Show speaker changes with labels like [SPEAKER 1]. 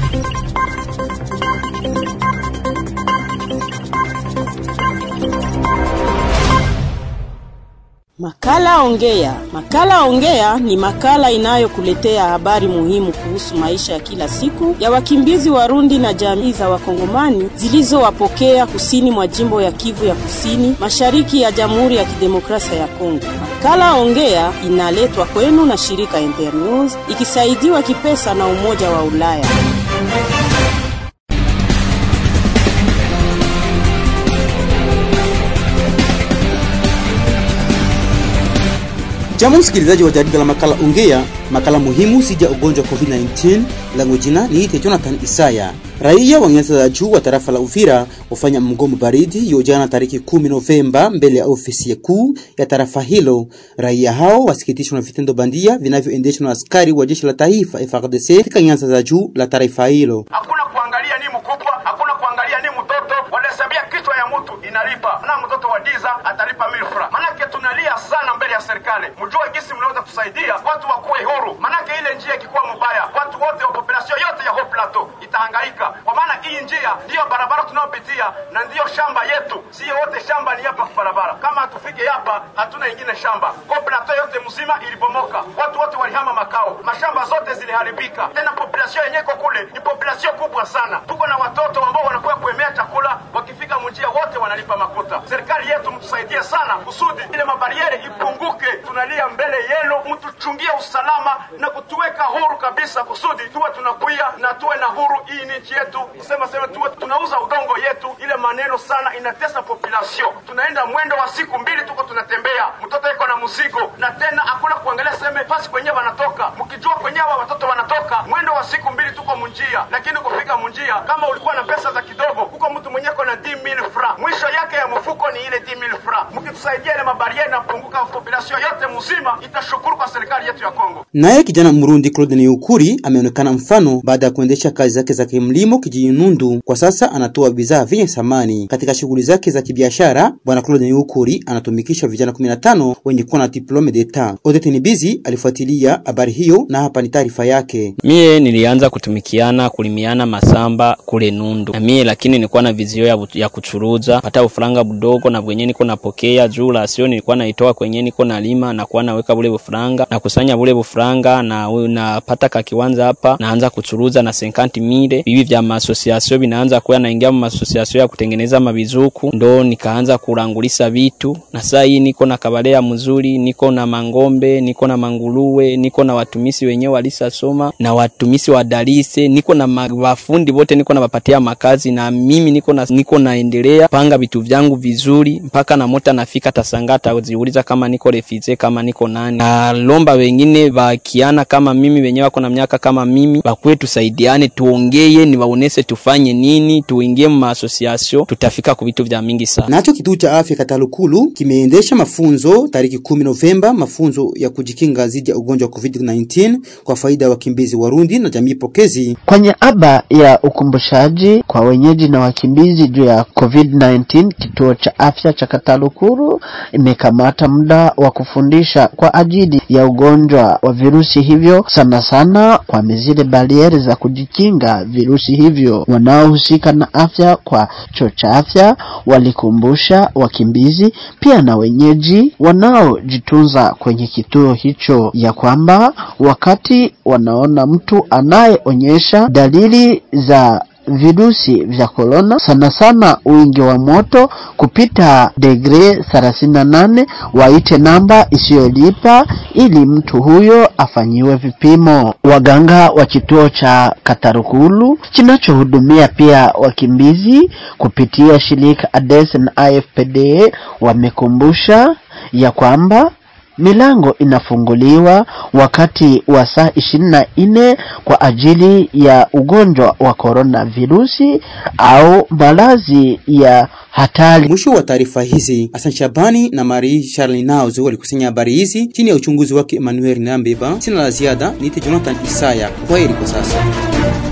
[SPEAKER 1] Makala Ongea. Makala Ongea ni makala inayokuletea habari muhimu kuhusu maisha ya kila siku ya wakimbizi Warundi na jamii za Wakongomani zilizowapokea kusini mwa jimbo ya Kivu ya Kusini, mashariki ya Jamhuri ya Kidemokrasia ya Kongo. Makala Ongea inaletwa kwenu na shirika Internews ikisaidiwa kipesa na Umoja wa Ulaya.
[SPEAKER 2] Jambo msikilizaji wa jarida la makala Ongea, makala muhimu sija ugonjwa wa COVID-19. Langu jina niite Jonathan Isaya. Raia wa nyanda za juu wa tarafa la Uvira wafanya mgomo baridi hiyo jana tariki 10 Novemba mbele ya ofisi kuu ya tarafa hilo. Raia hao wasikitishwa na vitendo bandia vinavyoendeshwa na askari wa jeshi la taifa FARDC katika nyanda za juu la tarafa hilo.
[SPEAKER 3] Hakuna kuangalia ni mkubwa, hakuna kuangalia ni mtoto, wanahesabia kichwa ya mtu inalipa na mtoto wa diza atalipa milfra. Manake tunalia sana mbele ya serikali, mjue jinsi mnaweza kusaidia watu wakuwe huru, manake ile njia ikikuwa mbaya, watu wote wa population yote ya Haut Plateau itahangaika, kwa maana hii njia ndiyo barabara tunayopitia na ndiyo shamba yetu. Sio wote shamba ni hapa barabara, kama hatufike hapa hatuna ingine shamba. Haut Plateau yote mzima ilibomoka, watu wote walihama makao, mashamba zote ziliharibika. Tena population yenyewe iko kule ni population kubwa sana, tuko na watoto ambao wanakuwa kuemea chakula, wakifika mjia wote wanalipa makuta. Serikali yetu mtusaidie sana kusudi ile mabariere ipunguke. Tunalia mbele yenu, mtuchungie usalama na kutuweka huru kabisa, kusudi tuwe tunakuya na tuwe na huru hii ni nchi yetu, kusema sema tuwe tunauza udongo yetu. Ile maneno sana inatesa population. Tunaenda mwendo wa siku mbili, tuko tunatembea, mtoto iko na mzigo, na tena hakuna kuangalia seme pasi kwenye wanatoka. Mkijua kwenye hawa watoto wanatoka, mwendo wa siku mbili tuko munjia, lakini kufika munjia, kama ulikuwa na pesa za kidogo, huko mtu mwenye na 10000 francs, mwisho yake ya mfuko ni ile 10000 francs. Mkitusaidia ile mabarieri na kupunguka population yote mzima, itashukuru kwa serikali yetu ya Kongo.
[SPEAKER 2] Naye kijana Mrundi Claude Niukuri ameonekana mfano baada ya kuendesha kazi zake za kimlimo kijijini Nundu. Kwa sasa anatoa bidhaa vyenye thamani katika shughuli zake za kibiashara. Bwana Claude Niukuri anatumikisha vijana 15 wenye kuwa na diplome d'etat. Odete Nibizi alifuatilia habari hiyo na hapa ni taarifa yake.
[SPEAKER 4] Mie nilianza kutumikiana kulimiana masamba kule Nundu na mie, lakini nilikuwa na vizio ya, ya kuchuruza pata ufuranga budogo na bwenye niko napokea juu la sio nilikuwa naitoa kwenye niko nalima na kuwa naweka bule bufuranga na kusanya bule bufuranga na napata ka kiwanza hapa naanza kuchuruza na 50 mile bibi vya masosiasio vinaanza kuwa naingia mu masosiasio ya kutengeneza mabizuku, ndo nikaanza kurangulisa vitu na saa hii niko na kabalea mzuri, niko na mangombe, niko na manguruwe, niko na watumisi wenyewe walisasoma na watumisi wa dalise, niko na wafundi wote, niko na wapatia makazi na mimi niko na niko naendelea panga vitu vyangu vizuri mpaka na mota nafika tasangata ziuliza kama niko refize kama niko nani. Na lomba wengine wakiana kama mimi wenyewe wako na miaka kama mimi, bakuwe tusaidiane, tuongeye, ni waonese tufanye nini, tuingie mu association, tutafika ku vitu vya mingi sana.
[SPEAKER 2] Nacho kituo cha afya Katalukulu kimeendesha mafunzo tariki 10 Novemba, mafunzo ya kujikinga dhidi ya ugonjwa wa COVID-19 kwa faida ya wakimbizi Warundi na jamii pokezi.
[SPEAKER 5] Kwa niaba ya ukumbushaji kwa wenyeji na wakimbizi juu ya COVID-19, kituo cha afya cha Katalukuru imekamata muda wa kufundisha kwa ajili ya ugonjwa wa virusi hivyo, sana sana kwa zile barieri za kujikinga virusi hivyo. Wanaohusika na afya kwa chuo cha afya walikumbusha wakimbizi pia na wenyeji wanaojitunza kwenye kituo hicho ya kwamba wakati wanaona mtu anayeonyesha dalili za virusi vya korona, sana sana wingi wa moto kupita degre 38, waite namba isiyolipa ili mtu huyo afanyiwe vipimo. Waganga wa kituo cha Katarukulu kinachohudumia pia wakimbizi kupitia shirika ADES na AFPD wamekumbusha ya kwamba milango inafunguliwa wakati wa saa ishirini na nne kwa ajili ya ugonjwa wa korona virusi au maradhi ya hatari.
[SPEAKER 2] Mwisho wa taarifa hizi, Hassan Shabani na Marie Charles Nauzo walikusanya habari hizi chini ya uchunguzi wake Emmanuel Nambeba. Sina la ziada, niite Jonathan Isaya. Kwaheri kwa sasa.